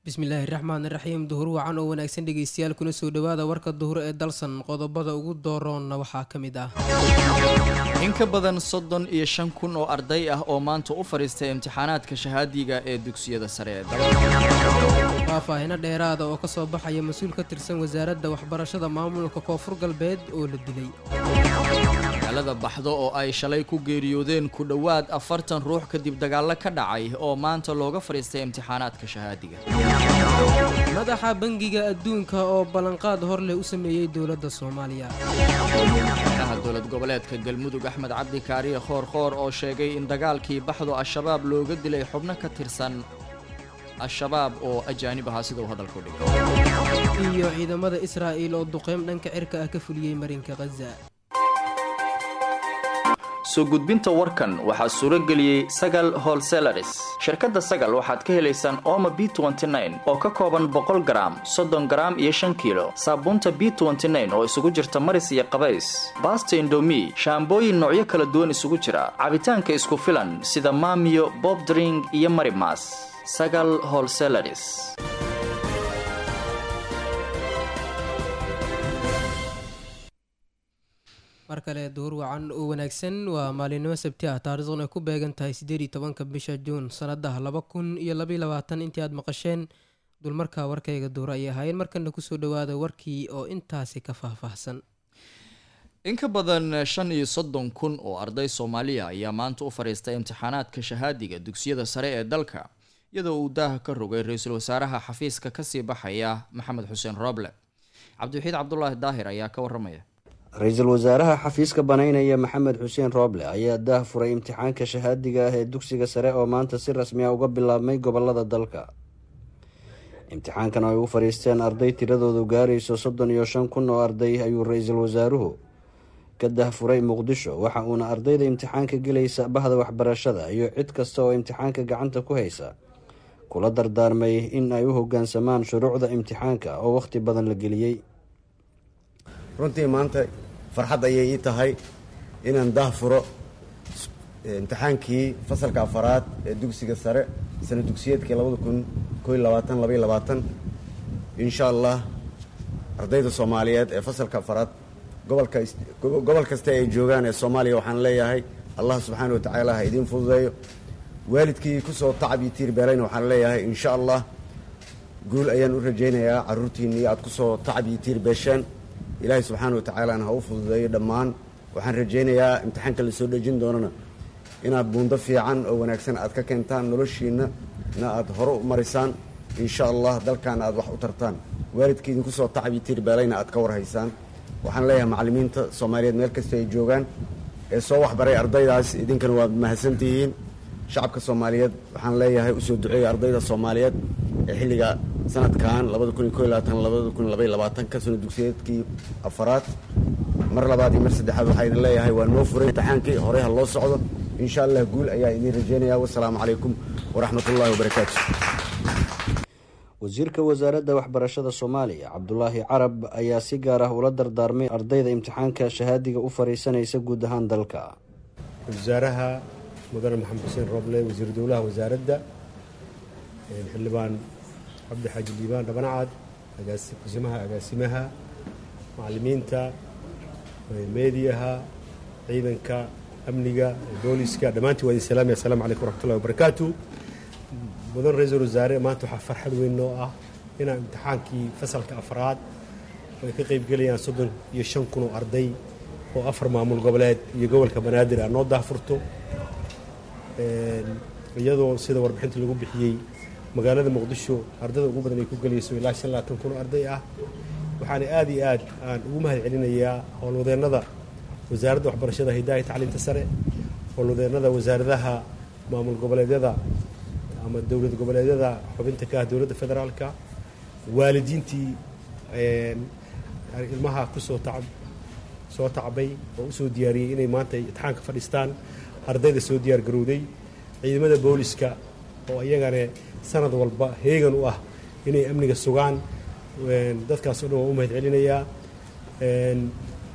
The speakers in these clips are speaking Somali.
bismillaahi raxmaani raxiim duhur wacan oo wanaagsan dhegeystayaal kuna soo dhowaada warka duhur ee dalsan qodobada ugu dooroonna waxaa ka mid ah in ka badan soddon iyo shan kun oo arday ah oo maanta u fadhiistay imtixaanaadka shahaadiga ee dugsiyada sare ee dalka faahfaahino dheeraada oo kasoo baxaya mas-uul ka tirsan wasaaradda waxbarashada maamulka koonfur galbeed oo la dilay magaalada baxdo oo ay shalay ku geeriyoodeen ku dhowaad afartan ruux kadib dagaallo ka dhacay oo maanta looga fadhiistay imtixaanaadka shahaadiga madaxa bangiga adduunka oo ballanqaad hor leh u sameeyey dowladda soomaaliya madaxweynaha dowlad goboleedka galmudug axmed cabdi kaariye khoor khoor oo sheegay in dagaalkii baxdo al-shabaab looga dilay xubno ka tirsan al-shabaab oo ajaanib ahaa sida uu hadalku dhigay iyo ciidamada israa'iil oo duqeym dhanka cirka ah ka fuliyey marinka khaza soo gudbinta warkan waxaa suuro geliyey sagal holselaris shirkadda sagal waxaad ka helaysaan ooma b oo ka kooban boqol garaam soddon garaam iyo shan kiilo saabuunta b oo isugu jirta maris iyo qabays baasta indomi shaambooyin noocyo kala duwan isugu jira cabitaanka isku filan sida maamiyo bobdring iyo marimas sagal holselaris mar kale duhur wacan oo wanaagsan waa maalinimo sabti ah taariikhduna ay ku beegan tahay siddeed iyo tobanka bisha juun sanadaha laba kun iyo labaiyo labaatan intii aad maqasheen dulmarka warkayga duhur ayay ahaayeen markana kusoo dhawaada warkii oo intaasi ka faahfaahsan in ka badan shan iyo soddon kun oo arday soomaaliya ayaa maanta u fadhiistay imtixaanaadka shahaadiga dugsiyada sare ee dalka iyadoo uu daaha ka rogay ra-iisul wasaaraha xafiiska kasii baxaya maxamed xuseen rooble cabdiwaxiid cabdulaahi daahir ayaa ka waramaya ra-iisul wasaaraha xafiiska banaynaya maxamed xuseen rooble ayaa daah furay imtixaanka shahaadiga ah ee dugsiga sare oo maanta si rasmi ah uga bilaabmay gobolada dalka imtixaankan oo ay u fadhiisteen arday tiradoodu gaarayso soddon iyo shan kun oo arday ayuu ra-iisul wasaaruhu ka dahfuray muqdisho waxa uuna ardayda imtixaanka gelaysa bahda waxbarashada iyo cid kasta oo imtixaanka gacanta ku haysa kula dardaarmay in ay u hogaansamaan shuruucda imtixaanka oo wakhti badan la geliyey runtii maanta farxad ayay ii tahay inaan dah furo imtixaankii fasalka afaraad ee dugsiga sare sana dugsiyeedkii labada kun koiy labaatan labaiy labaatan insha allah ardayda soomaaliyeed ee fasalka afaraad gobolka gobol kasta ay joogaan ee soomaaliya waxaan leeyahay allah subxaana wa tacaala ha idiin fududeeyo waalidkii kusoo tacab iyo tiir beelayna waxaan leeyahay insha allah guul ayaan u rajaynayaa caruurtiinii aad kusoo tacab iyo tiir beesheen ilaahay subxaana wa tacaalana ha u fududeeyo dhammaan waxaan rajaynayaa imtixaanka la soo dhejin doonana inaad buundo fiican oo wanaagsan aad ka keentaan noloshiinna na aad hore u marisaan insha allah dalkaana aad wax u tartaan waalidka idinku soo tacabi tiirbeelayna aad ka warhaysaan waxaan leeyahay macallimiinta soomaaliyeed meel kasta ay joogaan ee soo waxbaray ardaydaas idinkana waad mahadsantihiin shacabka soomaaliyeed waxaan leeyahay usoo duceeya ardayda soomaaliyeed ee xilliga sanadkan labada kun iyo ko labaatan labada kun labaiy labaatanka sano dugsiyeedkii afaraad mar labaad iyo mar saddexaad waxaa idin leeyahay waa noo furay imtixaankii horey ha loo socdo insha allah guul ayaa idiin rajaynaya wasalaamu calaykum waraxmat ullahi wabarakaatu wasiirka wasaaradda waxbarashada soomaaliya cabdulaahi carab ayaa si gaar ah ula dardaarmay ardayda imtixaanka shahaadiga u fariisanaysa guud ahaan dalka wasaaraha mudane maxamed xuseen roble wasiir dowlaha wasaaradda xildhibaan cabdi xaaji liibaan dhabanacad kusimaha agaasimaha macallimiinta meediyaha ciidanka amniga booliska dhammaantiin waa idin salaamaya assalamu calaykum waraxmatullahi wabarakaatu mudan ra-iisul wasaare maanta waxaa farxad weyn noo ah inaan imtixaankii fasalka afraad oo ay ka qaybgelayaan soddon iyo shan kun oo arday oo afar maamul goboleed iyo gobolka banaadir ah noo daahfurto iyadoo sida warbixinta lagu bixiyey magaalada muqdisho ardada ugu badan ay ku gelayso ilaa shan labaatan kun oo arday ah waxaana aada iyo aad aan ugu mahad celinayaa howlwadeennada wasaaradda waxbarashada hidaaya tacliimta sare howlwadeennada wasaaradaha maamul goboleedyada ama dowlad goboleedyada xubinta ka ah dowladda federaalka waalidiintii ilmaha kusoo tacab soo tacbay oo usoo diyaariyey inay maanta imtixaanka fadhiistaan ardayda soo diyaar garowday ciidamada booliska oo iyagane sanad walba heegan u ah inay amniga sugaan dadkaas o dhan waan u mahad celinayaa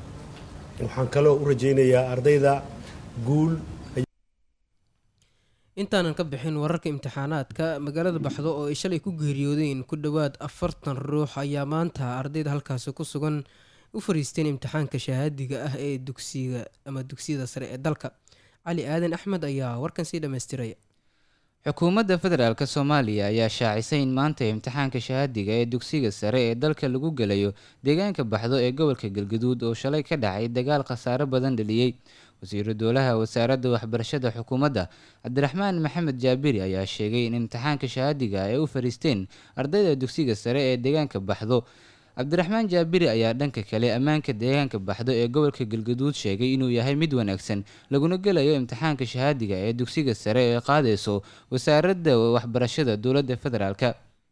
waxaan kaloo u rajaynayaa ardayda guul intaanan ka bixin wararka imtixaanaadka magaalada baxdo oo ay shalay ku geeriyoodeen ku dhowaad afartan ruux ayaa maanta ardayda halkaasi ku sugan u fariisteen imtixaanka shahaadiga ah ee dugsiga ama dugsiyada sare ee dalka cali aadan axmed ayaa warkan sii dhammaystiraya xukuumadda federaalk soomaaliya ayaa shaacisay in maanta imtixaanka shahaadiga ee dugsiga sare ee dalka lagu gelayo deegaanka baxdo ee gobolka galgaduud oo shalay ka dhacay dagaal khasaaro badan dhaliyey wasiiru dowlaha wasaaradda waxbarashada xukuumadda cabdiraxmaan maxamed jaabiri ayaa sheegay in imtixaanka shahaadiga ay u fariisteen ardayda dugsiga sare ee deegaanka baxdo cabdiraxmaan jaabiri ayaa dhanka kale ammaanka deegaanka baxdo ee gobolka galgaduud sheegay inuu yahay mid wanaagsan laguna gelayo imtixaanka shahaadiga ee dugsiga sare ee qaadayso wasaaradda waxbarashada dowladda federaalk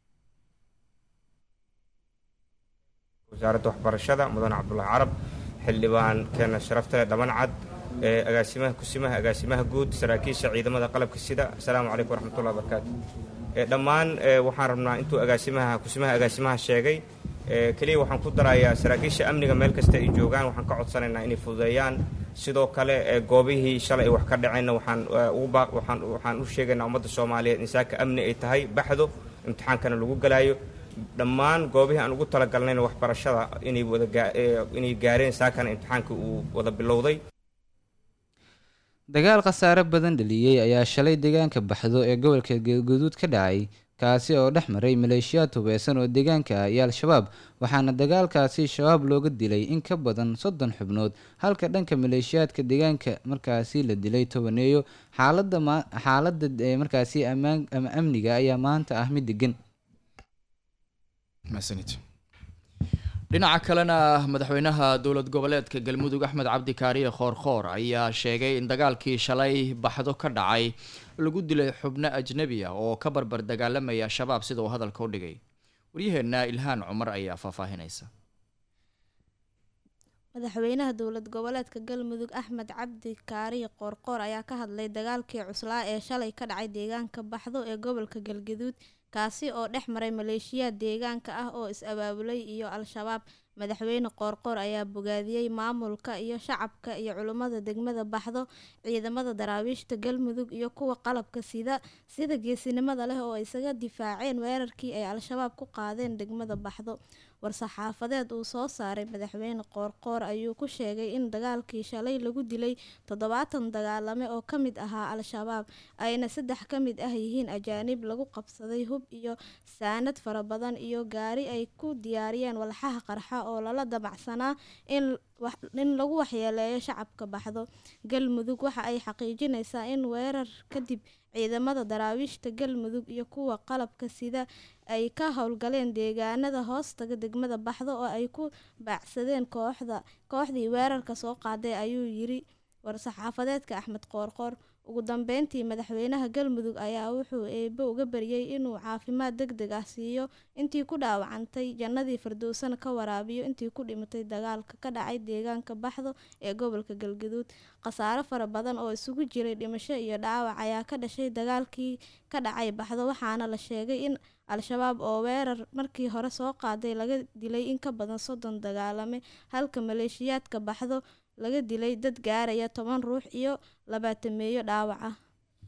wasaaradda waxbarashada mudane cabdulahi carab xildhibaan keena sharaftale dhabancad agaasimaha kusimaha agaasimaha guud saraakiisha ciidamada qalabka sida asalaamu calaykum waraxmatullahi wabarakaatu dhammaan waxaan rabnaa intuu agaasimaha kusimaha agaasimaha sheegay keliya waxaan ku darayaa saraakiisha amniga meel kasta ay joogaan waxaan ka codsanaynaa inay fududeeyaan sidoo kale goobihii shalay ay wax ka dhaceenna waxaan waxaan u sheegaynaa ummadda soomaaliyeed in saaka amni ay tahay baxdo imtixaankana lagu galaayo dhammaan goobihii aan ugu talagalnayna waxbarashada inay wadainay gaareen saakana imtixaanka uu wada bilowday dagaal khasaare badan dhaliyey ayaa shalay deegaanka baxdo ee gobolka galguduud ka dhacay kaasi oo dhex maray maleeshiyaad hubeysan oo deegaanka ah iyo al-shabaab waxaana dagaalkaasi shabaab looga dilay in ka badan soddon xubnood halka dhanka maleeshiyaadka deegaanka markaasi la dilay tobaneeyo xaalada xaaladda markaasi ammaan ama amniga ayaa maanta ah mid degan dhinaca kalena madaxweynaha dowlad goboleedka galmudug axmed cabdi kaariye khoorkhoor ayaa sheegay in dagaalkii shalay baxdo ka dhacay lagu dilay xubno ajnebi ah oo ka barbar dagaalamaya al-shabaab sida uu hadalka u dhigay waryaheenna ilhaan cumar ayaa faahfaahinaysa madaxweynaha dowlad goboleedka galmudug axmed cabdi kaariye qoorqoor ayaa ka hadlay dagaalkii cuslaa ee shalay ka dhacay deegaanka baxdo ee gobolka galgaduud kaasi oo dhex maray maleeshiyaad deegaanka ah oo is-abaabulay iyo al-shabaab madaxweyne qoorqoor ayaa bogaadiyey maamulka iyo shacabka iyo culummada degmada baxdo ciidamada daraawiishta galmudug iyo kuwa qalabka sida sida geesinimada leh oo isaga difaaceen weerarkii ay al-shabaab ku qaadeen degmada baxdo war-saxaafadeed uu soo saaray madaxweyne qoorqoor ayuu ku sheegay in dagaalkii shalay lagu dilay toddobaatan dagaalame oo ka mid ahaa al-shabaab ayna saddex ka mid ah yihiin ajaanib lagu qabsaday hub iyo saanad fara badan iyo gaari ay ku diyaariyeen walxaha qarxa oo lala damacsanaa in in lagu waxyeeleeyo shacabka baxdo galmudug waxa ay xaqiijinaysaa in weerar kadib ciidamada daraawiishta galmudug iyo kuwa qalabka sida ay ka howlgaleen deegaanada hoostaga degmada baxdo oo ay ku baacsadeen kooxda kooxdii weerarka soo qaaday ayuu yiri war-saxaafadeedka axmed qoorqoor ugu dambeyntii madaxweynaha galmudug ayaa wuxuu eebo uga baryay inuu caafimaad deg deg ah siiyo intii ku dhaawacantay jannadii firdowsana ka waraabiyo intii ku dhimatay dagaalka ka dhacay deegaanka baxdo ee gobolka galgaduud khasaare fara badan oo isugu jiray dhimasho iyo dhaawac ayaa ka dhashay dagaalkii ka dhacay baxdo waxaana la sheegay in al-shabaab oo weerar markii hore soo qaaday laga dilay in ka badan soddon dagaalame halka maleeshiyaadka baxdo laga dilay dad gaaraya toban ruux iyo labaatameeyo dhaawac ah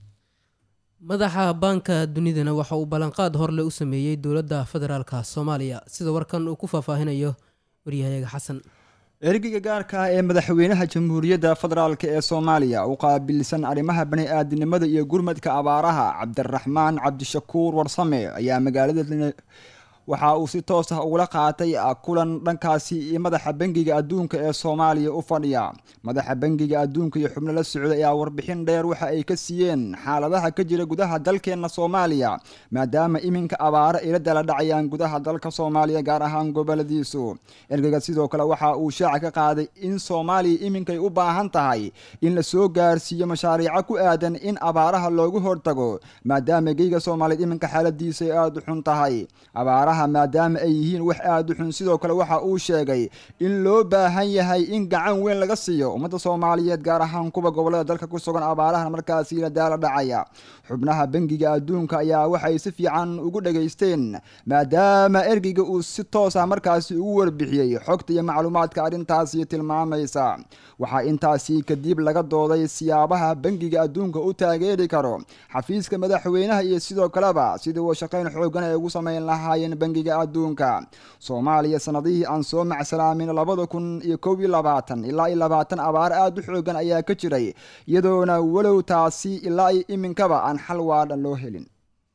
madaxa baanka dunidana waxa uu ballanqaad horle u sameeyey dowladda federaalka soomaaliya sida warkan uu ku faahfaahinayo waryahayaga xasan ergeyga gaarka ah ee madaxweynaha jamhuuriyadda federaalk ee soomaaliya u qaabilsan arrimaha bani-aadinimada iyo gurmadka abaaraha cabdiraxmaan cabdishakuur warsame ayaa magaalada waxa uu si toos ah ugula qaatay kulan dhankaasi iyo madaxa bangiga adduunka ee soomaaliya u fadhiya madaxa bangiga adduunka iyo xubno la socday ayaa warbixin dheer waxa ay ka siiyeen xaaladaha ka jira gudaha dalkeenna soomaaliya maadaama iminka abaaro ila dala dhacayaan gudaha dalka soomaaliya gaar ahaan goboladiisu ergeyga sidoo kale waxa uu shaaca ka qaaday in soomaaliya iminkay u baahan tahay in la soo gaarsiiyo mashaariico ku aadan in abaaraha loogu hortago maadaama geyga soomaaliyeed iminka xaaladiisa ay aada u xun tahay abaaraha abaaraha maadaama ay yihiin wax aada u xun sidoo kale waxa uu sheegay in loo baahan yahay in gacan weyn laga siiyo ummadda soomaaliyeed gaar ahaan kuwa gobolada dalka ku sugan abaarahan markaasi la daala dhacaya xubnaha bangiga adduunka ayaa waxay si fiican ugu dhageysteen maadaama ergeyga uu si toos ah markaasi ugu warbixiyey xogta iyo macluumaadka arrintaasi tilmaamaysa waxaa intaasi kadib laga dooday siyaabaha bangiga adduunka u taageeri karo xafiiska madaxweynaha iyo sidoo kaleba sidii uu shaqayn xoogan ay ugu sameyn lahaayeen bangiga adduunka soomaaliya sanadihii aan soo macsalaamin labada kun iyo kow iyo labaatan ilaa iyo labaatan abaar aada u xoogan ayaa ka jiray iyadoona walow taasi ilaa iyo iminkaba aan xal waadhan loo helin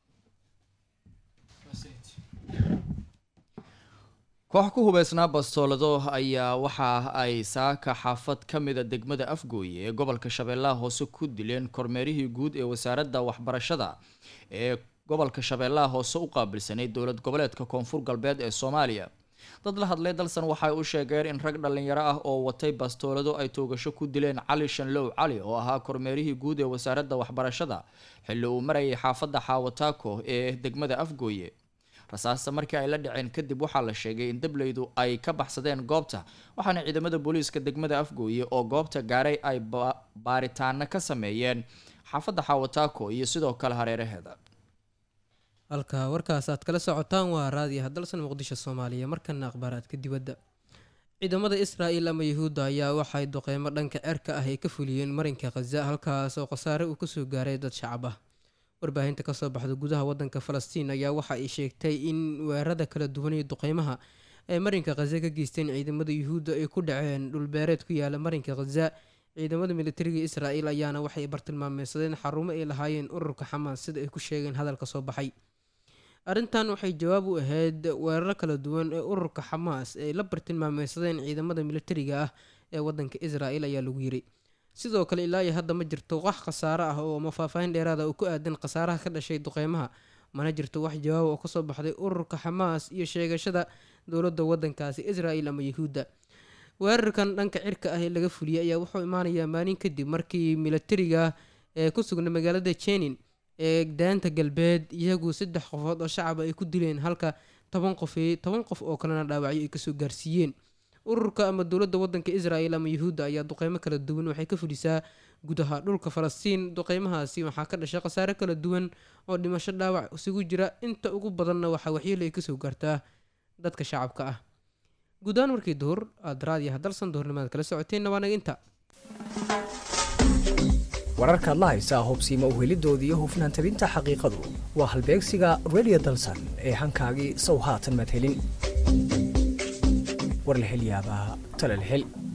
koox ku hubeysnaa bastoolado ayaa waxa ay saaka xaafad ka mida degmada afgooye ee gobolka shabeellaha hoose ku dileen kormeerihii guud ee wasaaradda waxbarashada ee gobolka shabeellaha hoose u qaabilsanay dowlad goboleedka koonfur galbeed ee soomaaliya dad la hadlay dalsan waxay u sheegeen in rag dhallinyaro ah oo watay bastoolado ay toogasho ku dileen cali shanlow cali oo ahaa kormeerihii guud ee wasaaradda waxbarashada xilli uu marayay xaafadda xaawataako ee degmada afgooye rasaasta markii ay la dhaceen kadib waxaa la sheegay in dableydu ay ka baxsadeen goobta waxaana ciidamada booliiska degmada afgooye oo goobta gaaray ay baaritaano ka sameeyeen xaafadda xaawataako iyo sidoo kale hareeraheeda halka warkaas aad kala socotaan waa raadiyaha dalsan muqdisho soomaaliya markana akhbaaraadka dibadda ciidamada israa'il ama yahuudda ayaa waxay duqeymo dhanka cerka ah ay ka fuliyeen marinka khaza halkaas oo khasaare uu kasoo gaaray dad shacab ah warbaahinta kasoo baxda gudaha wadanka falastiin ayaa waxa ay sheegtay in weerarada kala duwan iyo duqeymaha ay marinka khaza ka geysteen ciidamada yuhuudda ay ku dhaceen dhulbeereed ku yaala marinka khaza ciidamada militariga israa'il ayaana waxay bartilmaameysadeen xarumo ay lahaayeen ururka xamaas sida ay ku sheegeen hadalka soo baxay arrintan waxay jawaab u ahayd weeraro kala duwan ee ururka xamaas ay la bartilmaameysadeen ciidamada militariga ah ee wadanka israa'il ayaa lagu yiri sidoo kale ilaa iyo hadda ma jirto wax khasaaro ah oo ama faahfaahin dheeraada oo ku aadan khasaaraha ka dhashay duqeymaha mana jirto wax jawaab oo kasoo baxday ururka xamaas iyo sheegashada dowladda wadankaasi israa'il ama yahuudda weerarkan dhanka cirka ah ee laga fuliyay ayaa wuxuu imaanayaa maalin kadib markii militariga ee ku sugna magaalada jenin ee daanta galbeed iyagu saddex qofood oo shacaba ay ku dileen halka toban qof toban qof oo kalena dhaawacyo ay kasoo gaarsiiyeen ururka ama dowladda wadanka israel ama yuhuudda ayaa duqeymo kala duwan waxay ka fulisaa gudaha dhulka falastiin duqeymahaasi waxaa ka dhashay khasaare kala duwan oo dhimasho dhaawac isugu jira inta ugu badanna waxaa waxyeelo ay kasoo gaartaa dadka shacabka ah guudahaan markii duhur aad raadiyaha dalsan duhurnimaad kala socoteenna waa naga inta wararkaad la haysaa hubsiima uhelidoodii iyo hufnaan tabinta xaqiiqadu waa halbeegsiga radio dalsan ee hankaagii sow haatan maad helin war la hel yaabaa tala la hel